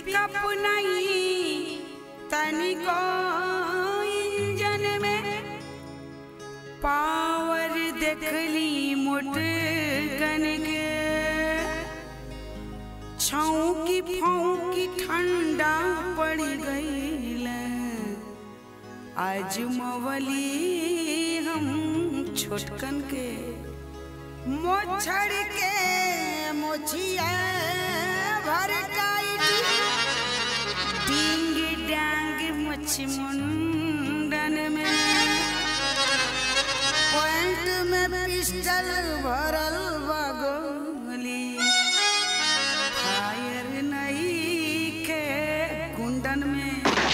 pickup नहीं तनिको engine में पावर देखली मोटकन के छौकी फौकी ठंडा पड़ गईल आज मवली हम छोटकन के मोछड़ के मोछिया भर डिंग डांग मछ मुंडन में पॉइंट में पिस्टल भरल बा गोली फायर नहीं के कुंडन में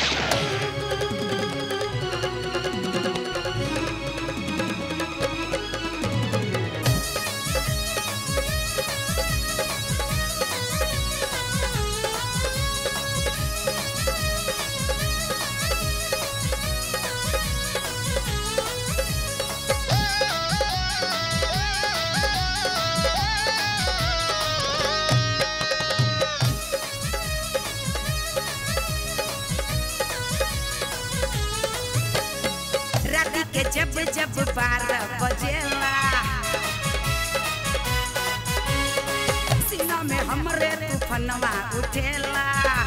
राती के जब जब बारह बजेला सीना में हमरे तूफनवा उठेला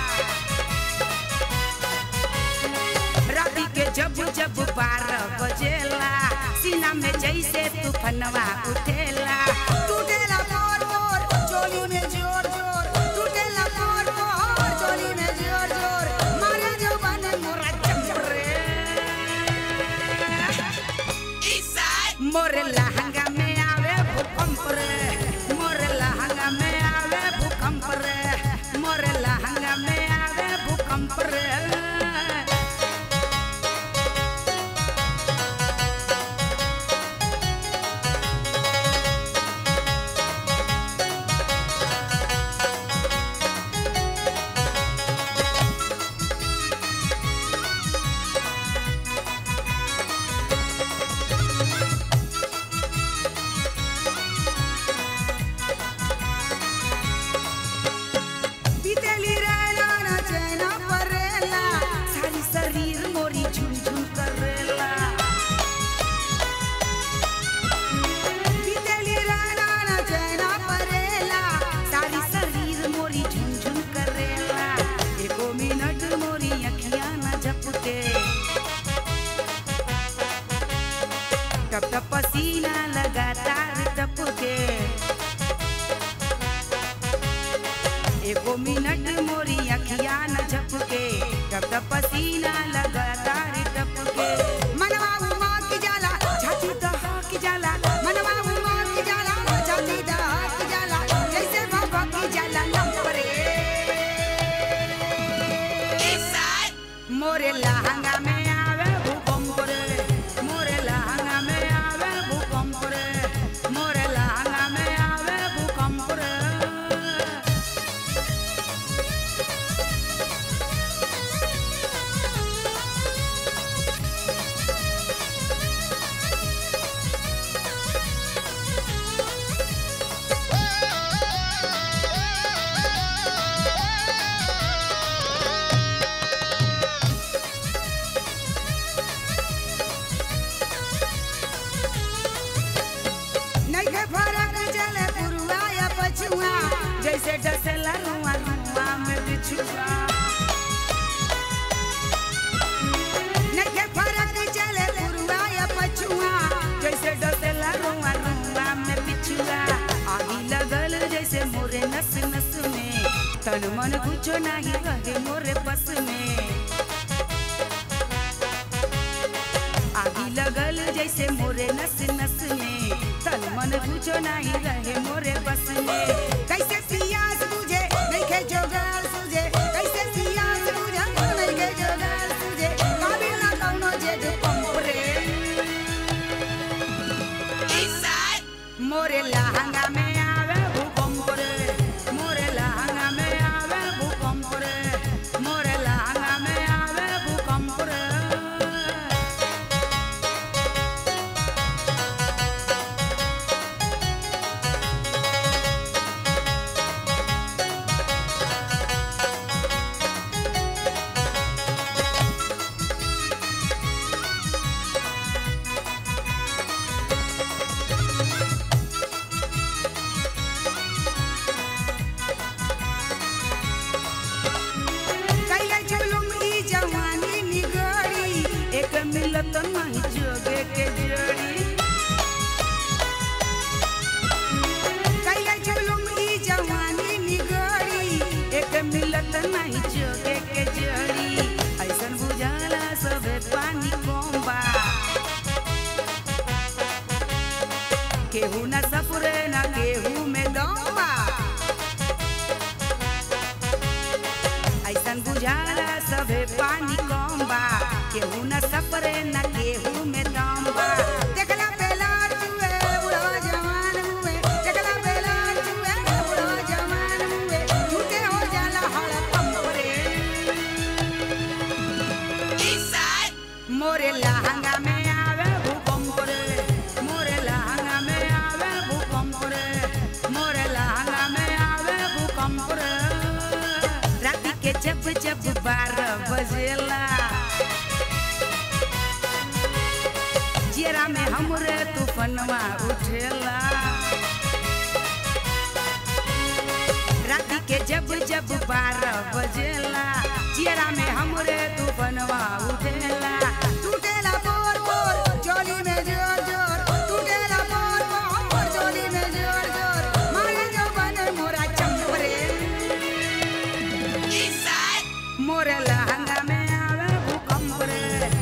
राती के जब जब बारह बजेला सीना में जैसे तूफनवा उठेला टूटेला मोर मोर चोली में जोर जोर टूटेला मोर मोर चोली में जोर जोर मारे जो बने मोरा चमरे मोरे लहंगा में आवे भूकंप रे मोरे लहंगा में आवे भूकंप रे मोरे लहंगा में आवे भूकंप रे बीतेली रैना ना चैना परेला सारी शरीर मोरी झुनझुन करेला बीतेली रैना ना चैना परेला सारी शरीर मोरी झुनझुन करेला एको मिनट मोरी अखियां न झपके टप टप पसीना लगातार टपके एको मिनट मोरी अखिया न झपके तब तब पसीना लगातार टपके मनवा उमा की जाला छाती दहा की जाला मनवा उमा की जाला छाती दहा की जाला जैसे भभा की जाला लंपरे मोरे लहंगा में आवे भूकंप रे मोरे लहंगा में आवे भूकंप रे मोरे लहंगा में आवे भूकंप रे नइखे फरक चले पुरुआ या पछुआ जैसे डसेला रुआ रुआ में बिछुआ नइखे फरक चले पुरुआ या पछुआ जैसे डसेला रुआ रुआ में बिछुआ आगी लगल जैसे मोरे नस नस में तन मन कुछो नहीं रहे मोरे बस में आगी लगल जैसे मोरे नस नस में तन मन कुछो नहीं रहे मोरे बस में कैसे पियास बुझे नहीं खे जोगार सुझे कैसे पियास बुझे नहीं खे जोगार सुझे काबिल ना कौनो जेद पंप रे मोरे लहंगा में आवे भूकंप रे मोरे लहंगा में आवे भूकंप रे मोरे लहंगा में आवे भूकंप रे बारह बजेला चियरा में हमरे तूफनवा उठेला टूटेला बोर बोर चोली में जोर जोर टूटेला बोर बोर चोली में जोर जोर मारे जो बने मोरा चंपरे मोरे लहंगा में आवे भूकंप रे